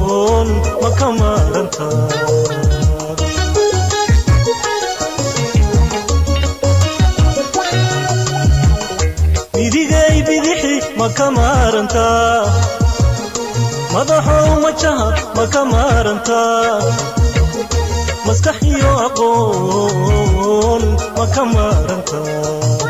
aqoon ma ka maarantaa midigay bidixi ma ka maarantaa madaxow majaha ma ka maarantaa maskax iyo aqoon ma ka maarantaa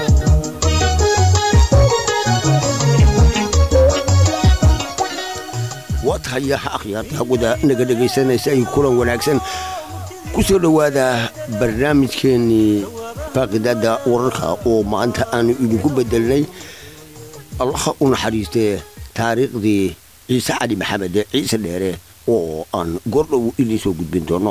waa tahay akhyaarta hawada naga dhegaysanaysa ay kulan wanaagsan ku soo dhowaada barnaamijkeennii faaqidaadda wararka oo maanta aanu idinku bedelnay allaha u naxariistee taariikhdii ciise cali maxamed ciise dheere oo aan goordhow idiin soo gudbin doono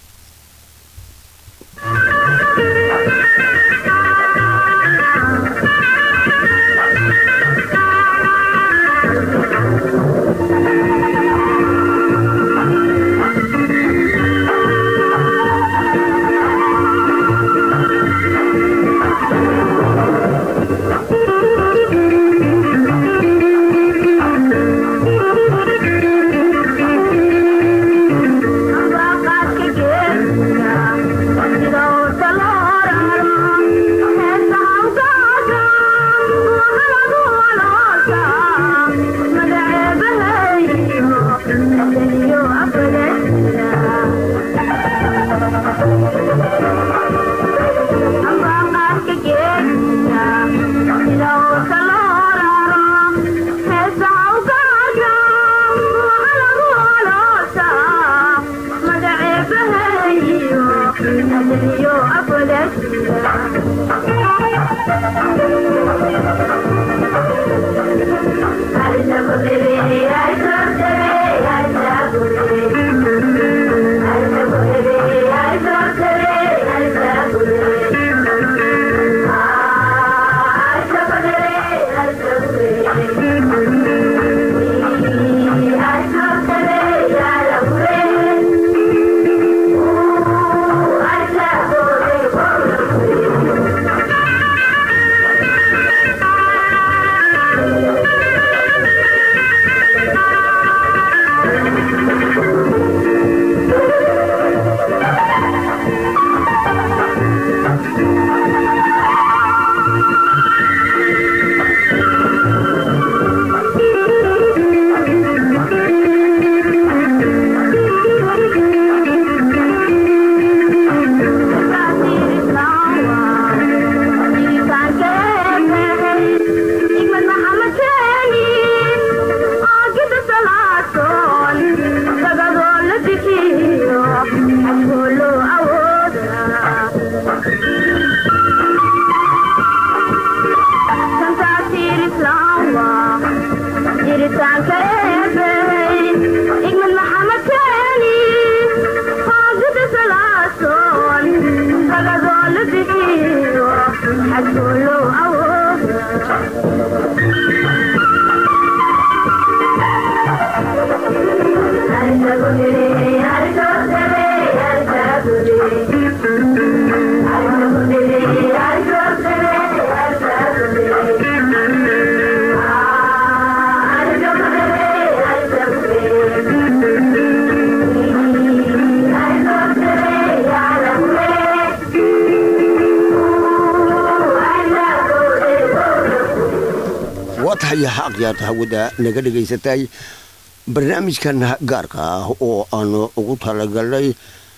waa tahay akhyaarta hawada naga dhegaysatay barnaamijkan gaarka ah oo aanu ugu talagalnay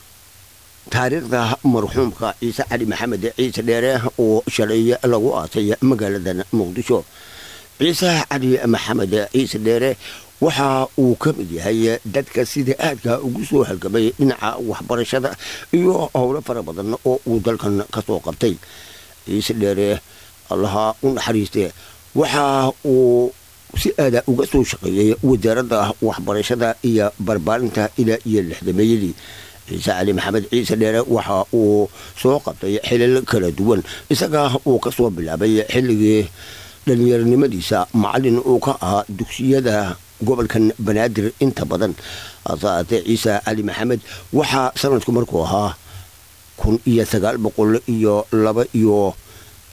taariikhda marxuumka ciise cali maxamed ciise dheere oo shalay lagu aasay magaaladan muqdisho ciise cali maxamed ciise dheere waxa uu ka mid yahay dadka sida aadka ugu soo halgamay dhinaca waxbarashada iyo howlo fara badan oo uu dalkan ka soo qabtay ciise dheere allaha u naxariiste waxa uu si aada uga soo shaqeeyey wasaaradda waxbarashada iyo barbaarinta ilaa iyo lixdameeyadii ciise cali maxamed ciise dheere waxa uu soo qabtay xilal kala duwan isaga uu ka soo bilaabay xilligii dhallinyaronimadiisa macallin uu ka ahaa dugsiyada gobolkan banaadir inta badan hasaatee ciise cali maxamed waxaa sanadku markuu ahaa kun iyo sagaal boqol iyo laba iyo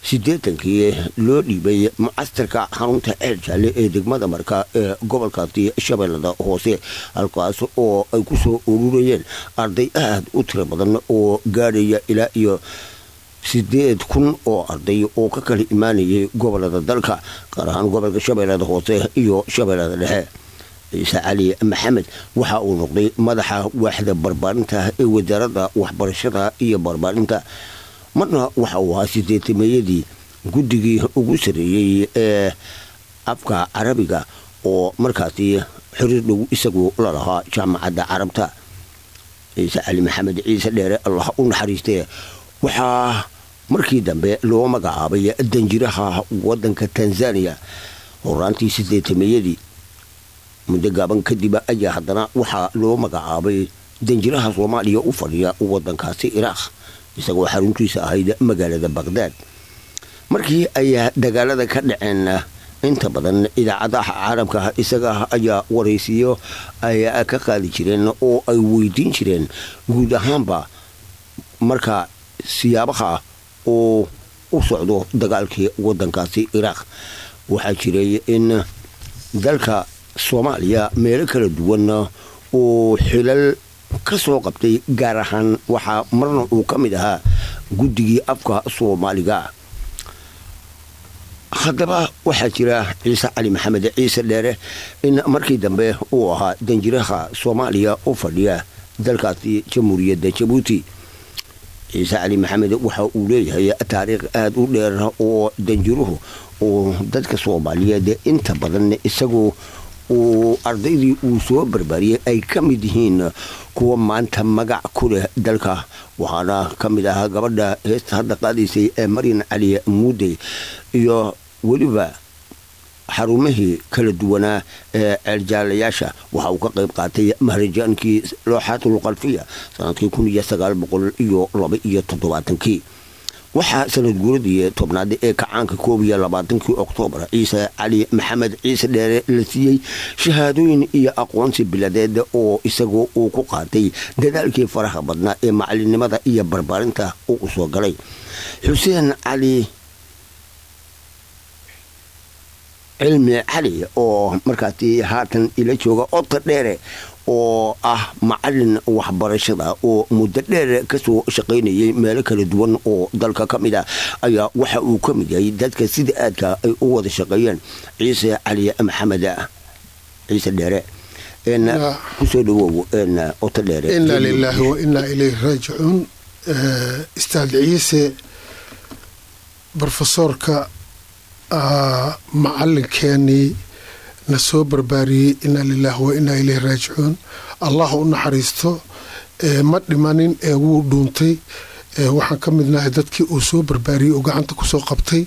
siddeetankii loo dhiibay mucaskarka xarunta ceel jaalle ee degmada marka ee gobolkaasi shabeellada hoose halkaas oo ay ku soo ururayeen arday aad u tiro badan oo gaadhaya ilaa iyo sideed kun oo arday oo ka kala imaanayay gobolada dalka gaar ahaan gobolka shabeellada hoose iyo shabeellada dhexe ciise cali maxamed waxa uu noqday madaxa waaxda barbaarinta ee wasaaradda waxbarashada iyo barbaarinta marna waxa uu ahaa sideetameeyadii guddigii ugu sarreeyey ee afka carabiga oo markaasi xiriir dhow isagu la lahaa jaamacadda carabta ciise cali maxamed ciise dheere allah u naxariistee waxaa markii dambe loo magacaabay danjiraha wadanka tanzaniya horaantii sideetameeyadii muddo gaaban kadib ayaa haddana waxaa loo magacaabay danjiraha soomaaliya u fadhiya wadankaasi iraaq isagoo xaruntiisa ahayd magaalada baqdaad markii ay dagaalada ka dhaceen inta badan idaacadaha caalamka isaga ayaa waraysiyo ay ka qaadi jireen oo ay weydiin jireen guud ahaanba marka siyaabaha uu u socdo dagaalkii wadankaasi iraaq waxaa jiray in dalka soomaaliya meelo kala duwan uu xilal ka soo qabtay gaar ahaan waxaa marna uu ka mid ahaa guddigii afka soomaaliga haddaba waxaa jira ciise cali maxamed ciise dheere in markii dambe uu ahaa danjiraha soomaaliya u fadhiya dalkaasi jamhuuriyadda jabuuti ciise cali maxamed waxa uu leeyahay taariikh aada u dheer oo danjiruhu uu dadka soomaaliyeed inta badan isagu uu ardaydii uu soo barbaariyey ay ka mid yihiin kuwa maanta magac ku leh dalka waxaana ka mid ahaa gabadha heesta hadda qaadaysay ee maryan cali muudey iyo weliba xarumihii kala duwanaa ee ceeljaalayaasha waxa uu ka qayb qaatay maharajaankii looxaatul qalfiya sanadkii kun iyo sagaal boqol iyo laba iyo toddobaatankii waxaa sanad guuradii tobnaad ee kacaanka koob iyo labaatankii oktoobar ciise cali maxamed ciise dheere la siiyey shahaadooyin iyo aqoonsi biladeed oo isagu uu ku qaatay dadaalkii faraha badnaa ee macalinimada iyo barbaarinta uu u soo galay xuseen cali cilmi cali oo markaasi haatan ila jooga odka dheere oo ah macalin waxbarashada oo muddo dheer kasoo shaqaynayay meelo kala duwan oo dalka ka mid ah ayaa waxa uu ka mid yahay dadka sida aadka ay u wada shaqeeyeen ciise cali maxamed ciise dheere kusoo dhawow oto dheere inaa lilaahi wa inaa ilayhi raajicuun istaad ciise brofesoorka macalinkeenii na soo barbaariyey inaa lilaahi wa inaa ilayhi raajicuun allah u naxariisto ma dhimanin ee wuu dhuuntay waxaan ka midnahay dadkii uu soo barbaariyey oo gacanta kusoo qabtay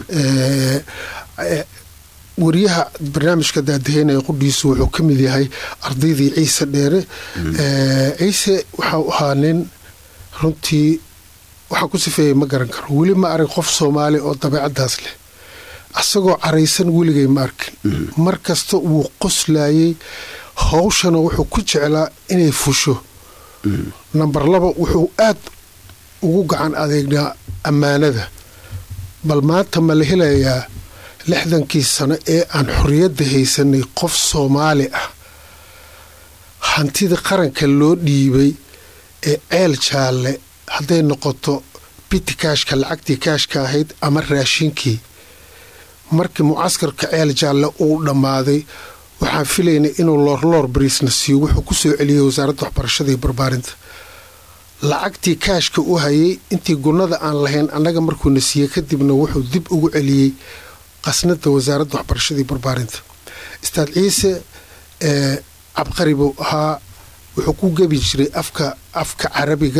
wariyaha barnaamijka daadaheynaya qudhiisu wuxuu ka mid yahay ardaydii ciise dheere ciise waxau ahaa nin runtii waxaan ku sifeeyay ma garan karo weli ma arag qof soomaali oo dabeecadaas leh asagoo caraysan weligay ma arkin mar kasta wuu qoslayey hawshana wuxuu ku jeclaa inay fusho namber laba wuxuu aad ugu gacan adeegnaa ammaanada bal maanta ma la helayaa lixdankii sano ee aan xorriyadda haysanay qof soomaali ah hantida qaranka loo dhiibay ee ceel jaalle hadday noqoto biti kaashka lacagtii kaashka ahayd ama raashinkii markii mucaskarka ceel jaalle uu dhammaaday waxaan filaynay inuu loorloor bariisna siiyo wuxuu ku soo celiyey wasaaradda waxbarashada iyo barbaarinta lacagtii kaashka u hayay intii gunnada aan lahayn annaga markuuna siiyey kadibna wuxuu dib ugu celiyey qasnada wasaaradda waxbarashada iyo barbaarinta istaad ciise cabqari buu ahaa wuxuu ku gebi jiray afka afka carabiga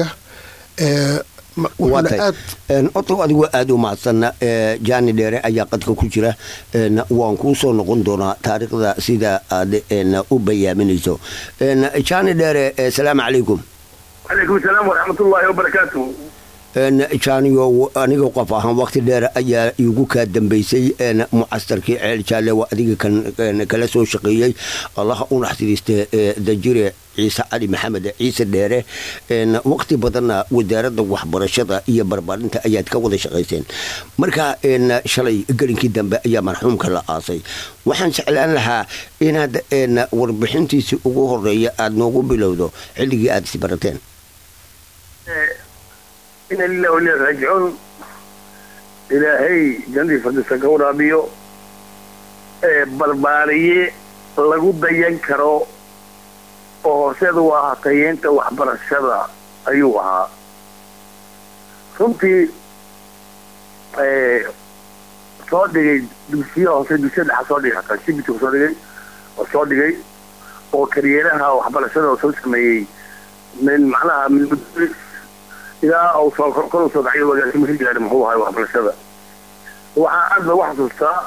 otow adigu aada u mahadsan jaani dheere ayaa qadka ku jira waan kuu soo noqon doonaa taariikhda sida aad u bayaaminayso jaani dheere asalaamu calaykum calaykum salaam waraxmatullaahi wabarakaatu jaaniyo aniga qof ahaan waqti dheer ayaa iigu kaa dambeysay mucastarkii ceel jaalle waa adiga kan kala soo shaqeeyey allaha u naxariiste danjire ciise cali maxamed ciise dheere waqti badanna wasaaradda waxbarashada iyo barbaarinta ayaad ka wada shaqayseen marka shalay gelinkii dambe ayaa marxuumka la aasay waxaan jeclaan lahaa inaad warbixintiisii ugu horeeya aada noogu bilowdo xilligii aada isbarateen ina lilah walilah raajicuun ilaahay jannadii fardisa ka waraabiyo barbaariye lagu dayan karo oo horseeda u ahaa tayeenta waxbarashada ayuu ahaa runtii soo dhigay dugsiya hoose dugsiya dhexa soo dhigay hataa shibiti soo dhigay oo soo dhigay oo karyeeraha waxbarashada oo soo sameeyey min macnaha min mudris ilaa uu soo kor u soo dhacay wagaasimo ka gaadhay muxuu ahay waxbarashada waxaa aad loogu xasuustaa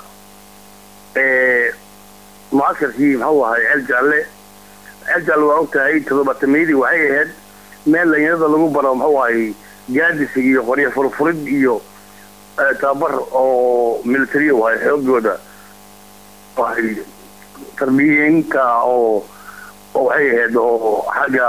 mucaskarkii muxuu ahay ceel jaalle ceel jaalle waa ogtahay toddobaatameydii waxay ahayd meel dhalinyarada lagu baro muxuu ahay gaadisig iyo qoryo furfurid iyo tababar oo military wahay xoogooda waay tarbiyeynta oo waxay ahayd oo xagga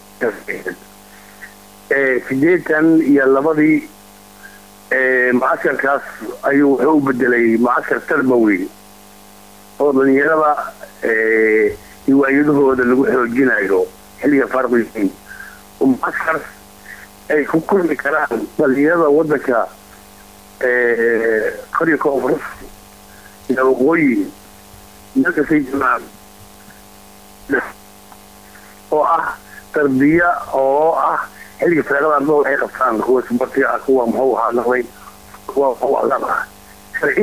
sideetan iyo labadii mucaskarkaas ayuu wuxuu u bedelay mucaskar tarbawi oo dhalinyarada hiwaayadahooda lagu xoojinayo xilliga farqiyiin mucaskar ay ku kulmi karaan dhalinyarada wadanka kor iyo koonfurus iyo waqooyi meelkastay jiraan oo ah tarbiya oo ah xilliga firaaqada ardada waxay qabtaan kuwa subartiga ah kuwa muxuu ahaa noqday kuwa muxuu adaan ah sharci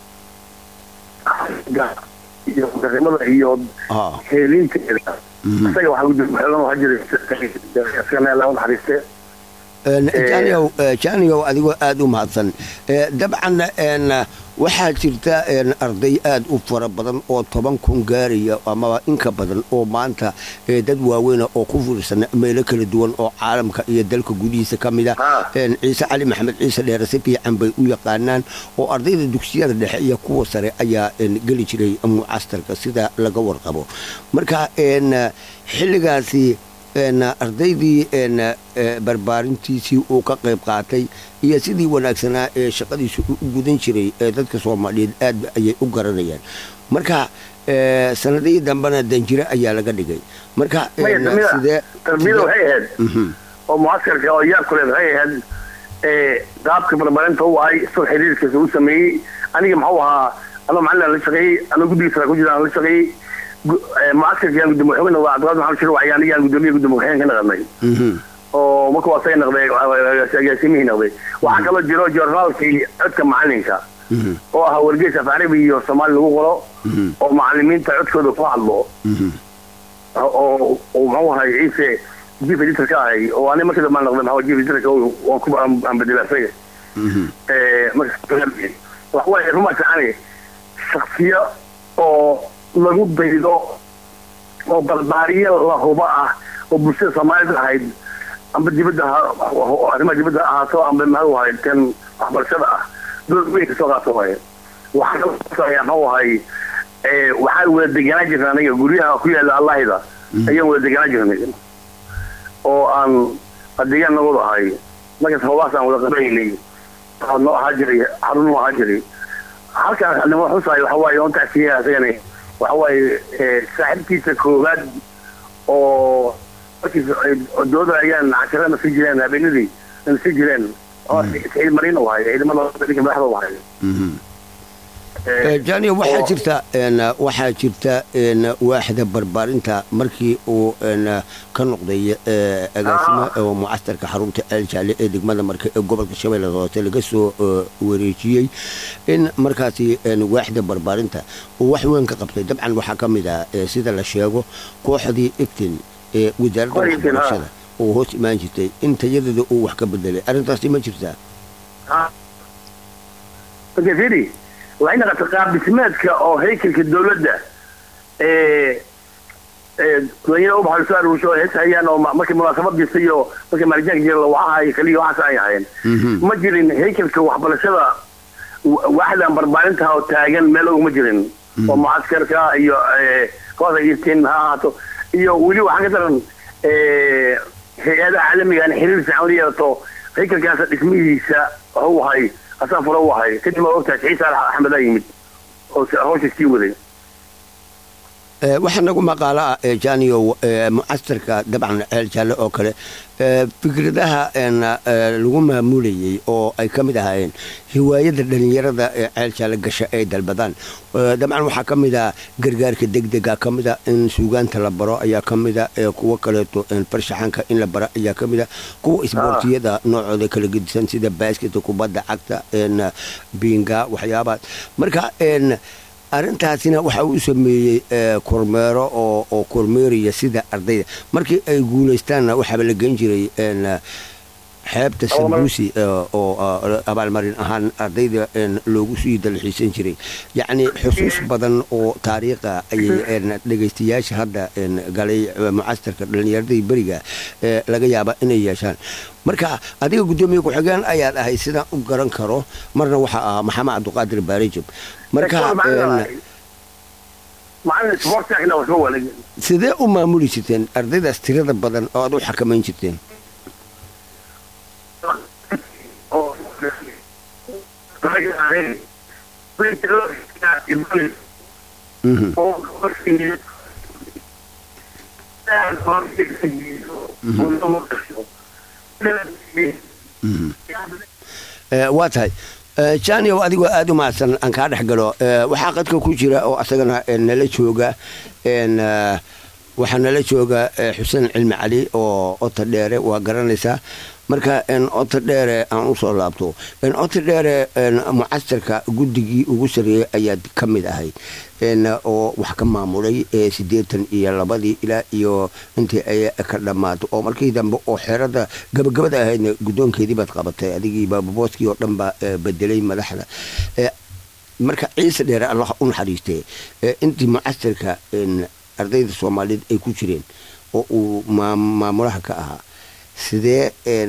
iyo darimada iyo heelinteeda isaga waxaa gudxeelan waxaa jiray asagana laa naxariiste jaaniyow jaaniyow adigoo aada u mahadsan dabcan waxaa jirta arday aada u fara badan oo toban kun gaaraya amaba inka badan oo maanta dad waaweyna oo ku fiirsan meelo kala duwan oo caalamka iyo dalka gudihiisa ka mida ciise cali maxamed ciise dheere si fiican bay u yaqaanaan oo ardayda dugsiyada dhexe iyo kuwa sare ayaa geli jiray mucastarka sida laga warqabo marka xilligaasi ardaydii barbaarintiisii uu ka qayb qaatay iyo sidii wanaagsanaa ee shaqadiisu u gudan jiray ee dadka soomaaliyeed aad ayay u garanayaan marka sanadihii dambena danjire ayaa laga dhigay marka sidee tarbiyada waxay ahayd oo mucaskarka oo yaabkuleed waxay ahayd qaabka barbaarinta u ahay soo xiriirkiisa u sameeyey aniga muxuu ahaa anoo macalin la shaqeeyey anoo guddigiisa ku jiraan la shaqeeyey mucaskarkayaan gudoomiye xogna waa cabdiqaadir maxamed shir waxyaan iyaan gudoomiye gudoomiye waxyaan ka naqanay oo marka waa say naqday agaasimihii naqday waxaa kaloo jiro joornaalkii codka macalinka oo ah wargeys af carabi iyo soomaali lagu qoro oo macalimiinta codkooda ku hadlo oo muxuu ahay ciise jief editor ka ahay oo ani markii dambe naqday maxaa jief editorka waan ku aan bedela isaga waxa waaye ruma ficani shaksiyo oo lagu daydo oo barbaariye la huba ah oo bulshada soomaalida ahayd amba dibadda arrimaha dibadda ahaato amba maxuu ahay kan waxbarashada ah dowlad weyn kasoo qaato waaye waxaa kalaya maxuu ahay waxaan wada deganaan jirnay aniga guryaha ku yaala allahida ayaan wada deganaan jirnay oo aan adeegaan nagooda ahay markaas hoobaas aan wada qabaynay noo ahaa jiray xarun noo ahaa jiray halkaan nimo xusaay waxa waaye on tacsiya isagana waxa waaye saaxiibkiisa koowaad oo markiis dooda ayaan cashara nasi jireen habeenadii nasi jireen oo saciid mariin u ahay ciidamada ninka madaxda u ahay janiyo waxaa jirta waxaa jirta waaxda barbaarinta markii uu ka noqday agaasimo oo mucastarka xarunta eeljaale ee degmada marka ee gobolka shabeellada hoose laga soo wareejiyey in markaasi waaxda barbaarinta uu wax weyn ka qabtay dabcan waxaa ka mid ah sida la sheego kooxdii iftin ee wasaaradda waxbarashada oo hoos imaan jirtay in tayadeeda uu wax ka bedelay arrintaasi ma jirtaa waxay naqatay qaab dhismeedka oo haykalka dowladda dadweynaha ubaxa lasoo aruursho oo hees hayaan oo markii munaasabadiisa iyo markii maalijaanka jira la wacahay kaliya waxaas ay ahaayeen ma jirin haykalka waxbarashada waaxdan barbaarinta oo taagan meel oguma jirin oo mucaskarka iyo kooxda istiin ha ahaato iyo weli waxaa ka daran hay-adaha caalamigan xiriir fiican la yeelato haykalkaas dhismihiisa waxu ahay asaa fura u ahay kadib ma ogtahay ciise alax axmed aa yimid oo hawsha sii waday waxaa nagu maqaalo ah janiyo mucasirka dabcan ceel jaalle oo kale fikradaha lagu maamulayey oo ay ka mid ahaayeen hiwaayada dhalinyarada ee ceel jaalle gasha ay dalbadaan dabcan waxaa ka mid a gargaarka degdega ka mida in suugaanta la baro ayaa ka mida kuwo kaleeto farshaxanka in la baro ayaa ka mida kuwa isboortiyada noocooda kala gedisan sida baasketa kubadda cagta biinga waxyaabaha marka arrintaasina waxa uu sameeyey kormeero oo kormeeraya sida ardayda markii ay guulaystaanna waxaaba la gen jiray xeebta sabuusi oo abaalmarin ahaan ardayda loogu sii dalxiisan jiray yacni xusuus badan oo taariikha ayay dhegaystayaasha hadda galay mucastarka dhallinyaradii beriga laga yaaba inay yeeshaan marka adiga guddoomiye ku-xigeen ayaad ahay sidaan u garan karo marna waxaa ahaa maxamed cabdiqaadir baarejab marka sidee u maamuli jirteen ardaydaas tirada badan oo aad u xakamayn jirteen waa tahay janiow adigoo aada u mahadsan aan kaa dhex galo waxaa qadka ku jira oo asagana nala jooga waxaa nala jooga xuseen cilmi cali oo ota dheere waa garanaysaa marka ota dheere aan usoo laabto ota dheere mucasirka guddigii ugu sareeyey ayaad ka mid ahayd oo wax ka maamulay siddeetan iyo labadii ilaa iyo intii ay ka dhammaato oo markii dambe oo xeerada gabagabada ahaydna guddoonkeedii baad qabatay adigii baababooskii oo dhan baa bedelay madaxda marka ciise dheere allah u naxariistee intii mucasirka ardayda soomaaliyeed ay ku jireen oo uu maamulaha ka ahaa sidee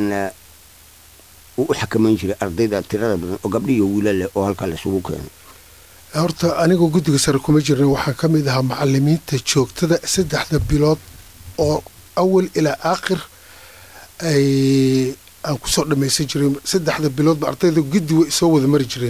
uu u xakamayn jiray ardayda tirada badan oo gabdhi iyo wiila leh oo halkaa laisugu keenay horta anigoo guddiga sare kuma jirna waxaa ka mid ahaa macalimiinta joogtada saddexda bilood oo awal ilaa aakhir ay aan kusoo dhammaysan jiray saddexda biloodba ardayda guddi way soo wada mari jireen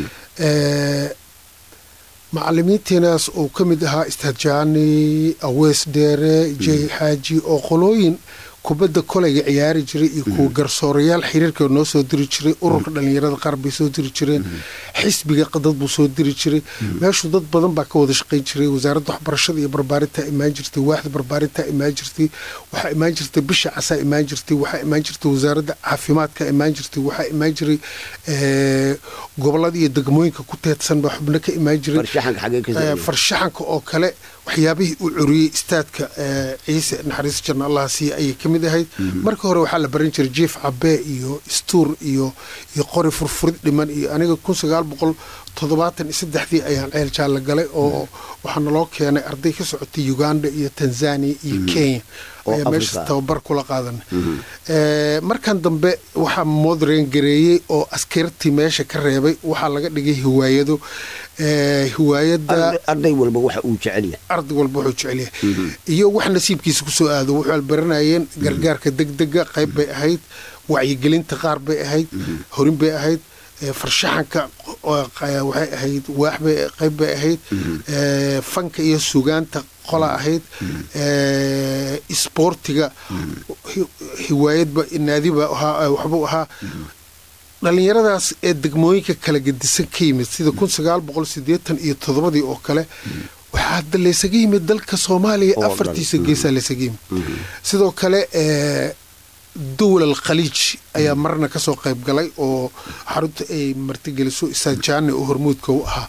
macalimiinteenaas uu ka mid ahaa istadjaani awees dheere jey xaaji oo qolooyin kubadda kolayga ciyaari jiray iyo kuwa garsoorayaal xiriirka noo soo diri jiray ururka dhallinyarada qaar bay soo diri jireen xisbiga dad buu soo diri jiray meeshu dad badan baa ka wada shaqayn jiray wasaaradda waxbarashada iyo barbaarintaa imaan jirtay waaxda barbaarintaa imaan jirtay waxaa imaan jirtay bisha casaa imaan jirtay waxaa imaan jirtay wasaaradda caafimaadka imaan jirtay waxaa imaan jiray gobolada iyo degmooyinka ku teedsan baa xubno ka imaan jiray farshaxanka oo kale waxyaabihii uu curiyey istaadka ciise naxariis jarna allah siiya ayay ka mid ahayd marka hore waxaa la baran jiray jief cabee iyo stuur iyo iyo qori furfurid dhiman iyo aniga kun sagaal boqol toddobaatan iyo saddexdii ayaan ceel jaalla galay oo waxaa naloo keenay arday ka socotay uganda iyo tanzania iyo kenya ayaa meesha tababar kula qaadanay markan dambe waxaa modren gareeyey oo askartii meesha ka reebay waxaa laga dhigay hiwaayado hiwaayada arday walba waxa uu jecelyahay arday walba wuxuu jecelyahay iyo wax nasiibkiisa kusoo aado wuxuu baranayeen gargaarka degdega qayb bay ahayd wacyigelinta qaar bay ahayd horin bay ahayd farshaxanka waxay ahayd waaxbay qayb bay ahayd fanka iyo sugaanta qola ahayd isboortiga hiwaayadba naadiba waxbuu ahaa dhallinyaradaas ee degmooyinka kala gedisan ka yimid sida kun sagaal boqol sideetan iyo toddobadii oo kale waxaa hadda laysaga yimid dalka soomaaliya afartiisa geesaa laysaga yimid sidoo kale dowla alkhaliij ayaa marna kasoo qayb galay oo xarunta ay martigeliso isajaane oo hormuudka u ahaa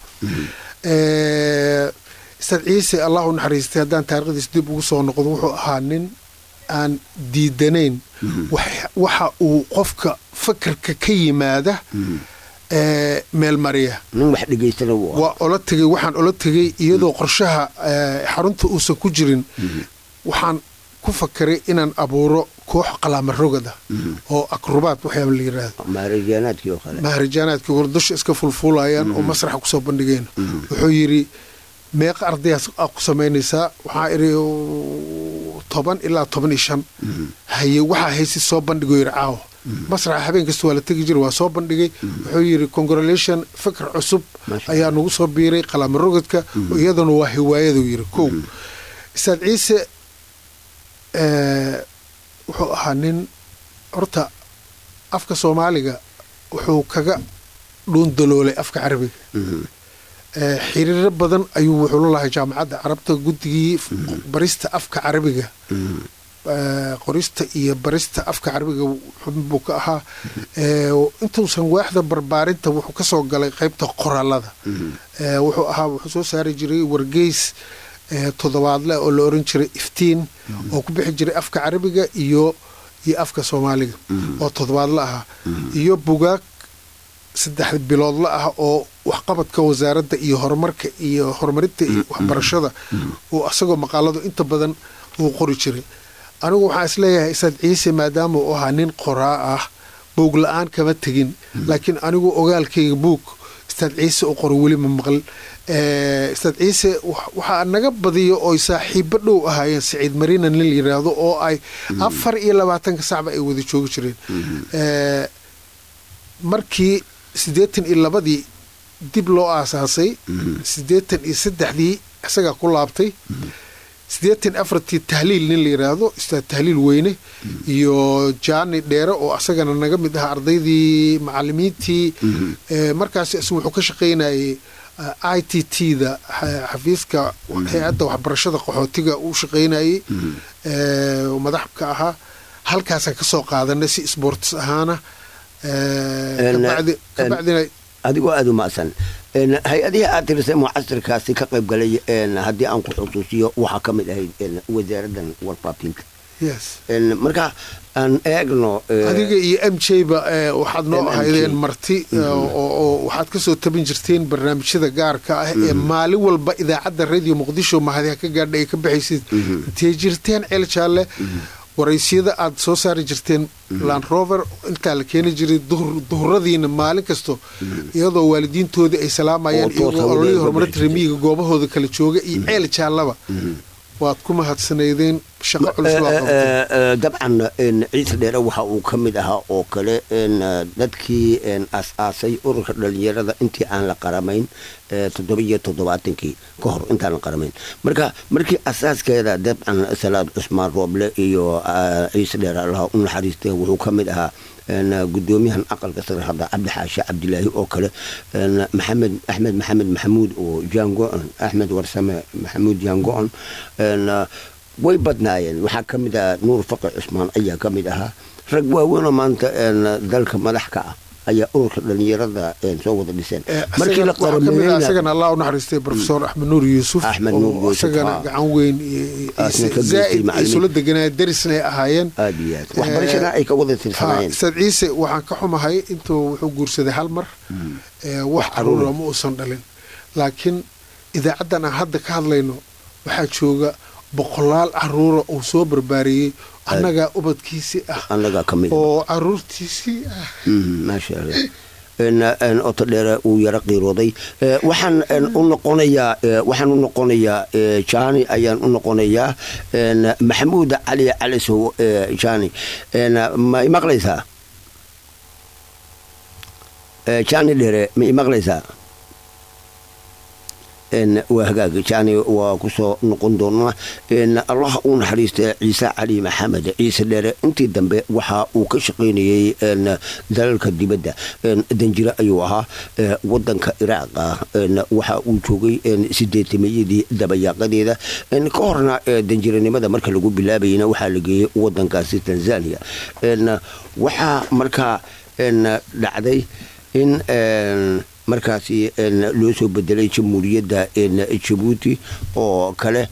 istaad ciise allah u naxariistay haddaan taarikhdiis dib ugu soo noqdo wuxuu ahaa nin aan diidanayn waxa uu qofka fakarka ka yimaada meel mariya waa ola tegay waxaan ola tegay iyadoo qorshaha xarunta uusan ku jirin waxaan ku fakeray inaan abuuro koox qalaama rogada oo akrubaad waxyaaba la yiraahdo maharajaanaadkii oo kale maharajaanaadkii hore dusha iska fulfuulayaan oo masraxa kusoo bandhigeen wuxuu yidhi meeqa ardayaas aa ku samaynaysaa waxaa idhi toban ilaa toban iyo shan haye waxaa haysi soo bandhigo yidhi caawa masraxa habeen kasta waa la tegi jira waa soo bandhigay wuxuu yidhi congratulation fikr cusub Masha ayaa nagu soo biiray qalaama rogadka iyaduna waa hiwaayaduu yidhi kow istaad ciise eh, wuxuu ahaa nin horta afka soomaaliga wuxuu kaga dhuundaloolay afka carabiga Eh, xiriiro badan ayuu wuxuu la lahay jaamacadda carabta guddigii barista afka carabiga Eh, qorista iyo barista afka carabiga xubin buu ka ahaa Eh, intuusan waaxda barbaarinta wuxuu ka soo galay qaybta qoraalada Eh, wuxuu ahaa wuxuu soo saari jiray wargeys eh, toddobaadle oo la oran jiray iftiin oo ku bixi jiray afka carabiga iyo iyo afka soomaaliga oo toddobaadle ahaa iyo bugaag saddex biloodla ah oo waxqabadka wasaaradda iyo horumarka iyo horumarinta iyo waxbarashada uu asagoo maqaaladu inta badan uu qori jiray anigu waxaan isleeyahay isaad ciise maadaama uu ahaa nin qoraa ah buug la-aan kama tegin laakiin anigu ogaalkayga buug istaad ciise u qoro weli ma maqal Eh, istaad ciise wax- waxaa naga badiyo oy saaxiibo dhow ahaayeen saciid marina nin la yiraahdo oo ay afar iyo labaatanka sacba ay wada joogi jireen Eh, markii siddeetan iyo labadii dib loo aasaasay siddeetan iyo saddexdii isagaa ku laabtay siddeetan afartii tahliil nin la yiraahdo istaad tahliil weyne iyo jaani dheere oo asagana naga mid ahaa ardaydii macalimiintii Eh, markaas isagu wuxuu ka shaqaynayay i t t da xa- xafiiska hay-adda waxbarashada qaxootiga uu shaqaynayay eh, oo madax ka ahaa halkaasaan ka soo qaadanay si sports ahaana Eh, En- kabacdi- en- kabacdina adigoo aada u macsan En, hay-adihii aad tirisay mucasirkaasi ka qayb galay en, haddii aan ku xusuusiyo waxaa ka mid ahayd en, wasaaraddan warfaafinta yes En, marka aan eegno eh, adiga iyo m j ba eh, waxaad noo MMJ. ahaydeen marti eh, oo oo waxaad ka soo tabin jirteen barnaamijyada gaarka ah ee maalin walba idaacadda radio muqdisho mahadiha ka gaadha ay ka baxaysid intay jirteen ceel jaalle waraysyada aad soo saari jirteen land rover intaa la keeni jiray duhur- duhuradiina maalin kasto iyadoo waalidiintoodii ay salaamayaan Oo toos iyagoo hawada ololihii uga horumarinta bixi jirtay. remiyiga goobahooda kala jooga iyo ceel jaallaba waad ku mahadsanaydeen shaqo culus waa qabtay Eh, eh, dabcan en, ciise dheere waxa uu ka mid ahaa oo kale en, eh, dadkii en, aas-aasay ururka dhalinyarada intii aan la qaramayn eh, toddoba iyo toddobaatankii ka hor intaan la qaramayn marka markii asaaskeeda dabcan salaad cusmaan rooble iyo eh, ciise dheere allaha u naxariistay wuxuu ka mid ahaa en, gudoomiyahan aqalka sare hadda cabdi xaashe cabdilaahi oo kale en, maxamed axmed maxamed maxamuud oo jaango-on axmed warsame maxamuud jaango-on en, way badnaayeen waxaa ka mid ahaa nuur faqi cusmaan ayaa ka mid ahaa rag waaweynoo maanta en, dalka madax ka ah ayaa ururka dhalinyarada en, soo wada dhiseen Eh, markii la isaga- waxaa ka mid ah qarameeyeyna isagana allah u naxariistay profesor axmed nuur yuusuf Axmed oo Nuur Yuusuf, isagana haa. gacan weyn iyo- iyo- Aasna ka iyo geystay zaa'id ay macallimiin. isula deganaa darisna ay ahaayeen aad iyo aad waxbarashana ay ka wada Ha, tirsanaayeen ustaad ciise waxaan ka xumahay intuu wuxuu guursaday hal mar Eh, wax caruura ma uusan dhalin laakiin idaacaddan aan hadda ka hadlayno waxaa jooga boqolaal caruura uu soo barbaariyey annagaa ubadkiisii ah annagaa ka mid ah. oo caruurtiisii ah Mhm, maasha allah En, en, oto dheere uu yaro qiirooday Eh, waxaan en, u noqonayaa eh, waxaan u noqonayaa eh, jani ayaan u noqonayaa en, maxamuud cali calisow eh, jani En, ma imaqlaysaa Eh, jani dheere ma imaqlaysaa En, waa hagaag jani waa kusoo noqon doonaa En, allah uu naxariista ciise cali maxamed ciise dheere intii dambe waxa uu ka shaqaynayey en, dalalka dibadda En, danjire ayuu ahaa eh, wadanka iraaq ah En, waxa uu joogay en, sideetamayadii dabayaaqadeeda En, ka horna eh, danjiranimada marka lagu bilaabayna waxaa la geeyey wadankaasi tanzania En, waxaa markaa en, dhacday in en, markaasi en, loo soo bedelay jamhuuriyadda en, jabuuti oo kale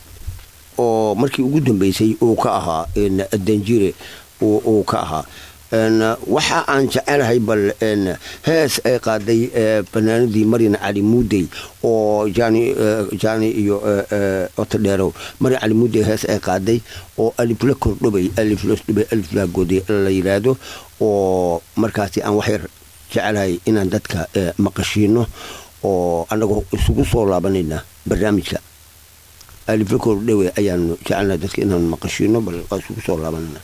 oo markii ugu dambeysay uu ka ahaa en, danjire uu uu ka ahaa waxa aan jecelahay bal hees ay qaaday banaanadii maryan cali muudey oo jani iyo otodheerow maryan cali muudey hees ay qaaday oo alifla kordhobay aliflasdhubay alifla goday la yidhaahdo oo markaasi aan waxyar jecelahay inaan dadka maqashiino oo annagoo isugu soo laabanayna barnaamijka alifla kordhowe ayaanu jecelnahay dadka inaan maqashiino bal waa isugu soo laabanayna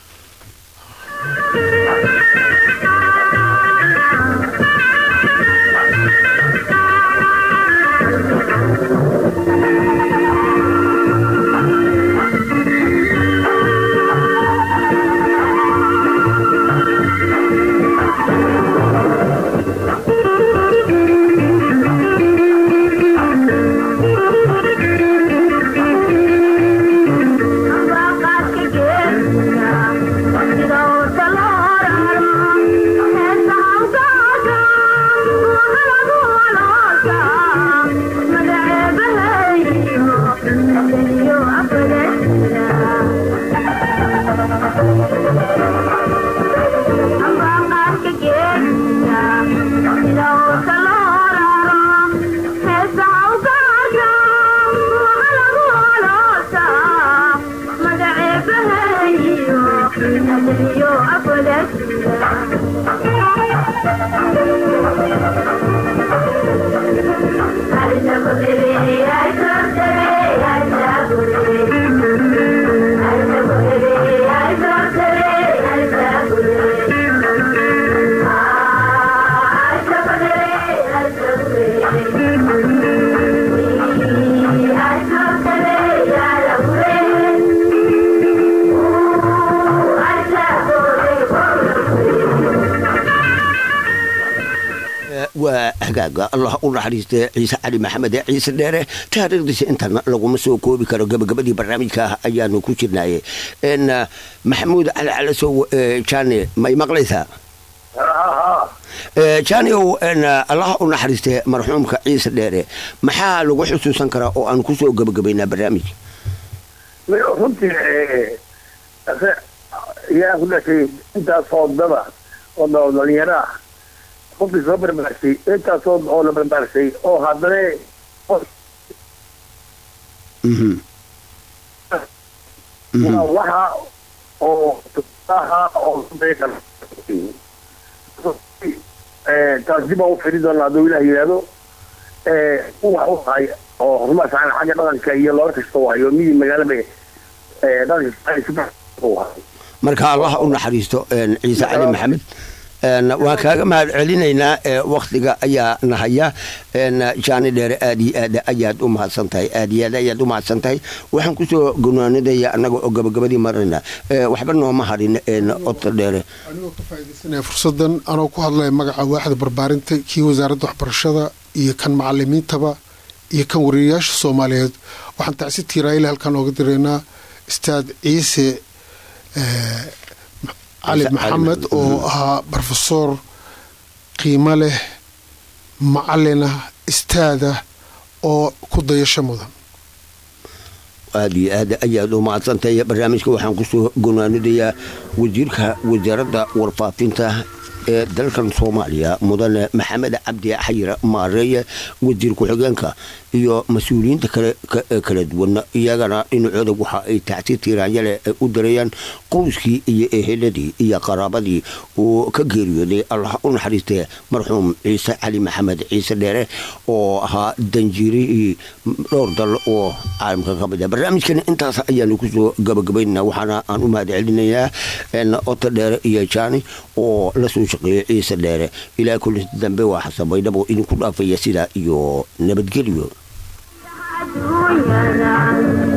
waa hagaaga allah u naxariistay ciise cali maxamed ee ciise dheere taariikhdiisa intan laguma soo koobi karo gabagabadii barnaamijka ayaanu ku jirnaaye maxamuud cali calasow jane may maqlaysaa janiow allah u naxariistay marxuumka ciise dheere maxaa lagu xusuusan karaa oo aan kusoo gabagabaynaa barnaamijka runtii yaa ku dhashay intaas hoodaba oo dhalinyaro ah qofkii soo barbaarsay intaasoo oo la barbaarsay oo haddana waxa oo tusaha oo taas dib aan u firi doonaa hadduu ilaah yidhaahdo wax u hay oo horumar fiican xagga dhaqanka iyo loola kasta u hayo miyii magaalaba dhaqanka u hay marka allah u naxariisto ciise cali maxamed waan kaaga mahad celinaynaa waktiga ayaa nahaya jaani dheere aad iyo aad ayaad u mahadsan tahay aad iyo aad ayaad u mahadsan tahay waxaan kusoo gonaanadaya annaga oo gabagabadii marayna waxba nooma harin odta dheere anigoo ka faaidaysanaya fursadan anoo ku hadlaya magaca waaxda barbaarinta kii wasaaradda waxbarashada iyo kan macalimiintaba iyo kan wariyayaasha soomaaliyeed waxaan tacsi tiiraayile halkaan ooga diraynaa istaad ciise cali maxamed oo ahaa brofesor qiimo leh macalina istaada oo ku dayasho mudan aad iyo aad ayaad u mahadsantahay barnaamijka waxaan kusoo gonaanidayaa wasiirka wasaaradda warfaafinta ee dalkan soomaaliya mudane maxamed cabdi xayir maareeye wasiir ku-xigeenka iyo mas-uuliyiinta kala duwan iyagana dhinacooda waxa ay tacsi tiiraanyale u dirayaan qowskii iyo eheladii iyo qaraabadii uu ka geeriyooday allah u naxariistee marxuum ciise cali maxamed ciise dheere oo ahaa danjiirihii dhowr dal oo caalamka ka mid ah barnaamijkan intaas ayaanu kusoo gabagabaynana waxaana aan u mahad celinayaa ota dheere iyo jaani oo lasoo shaqeeyey ciise dheere ilaa kulis dambe waa xasan baydhabo idinku dhaafaya sidaa iyo nabadgelyo aduunyada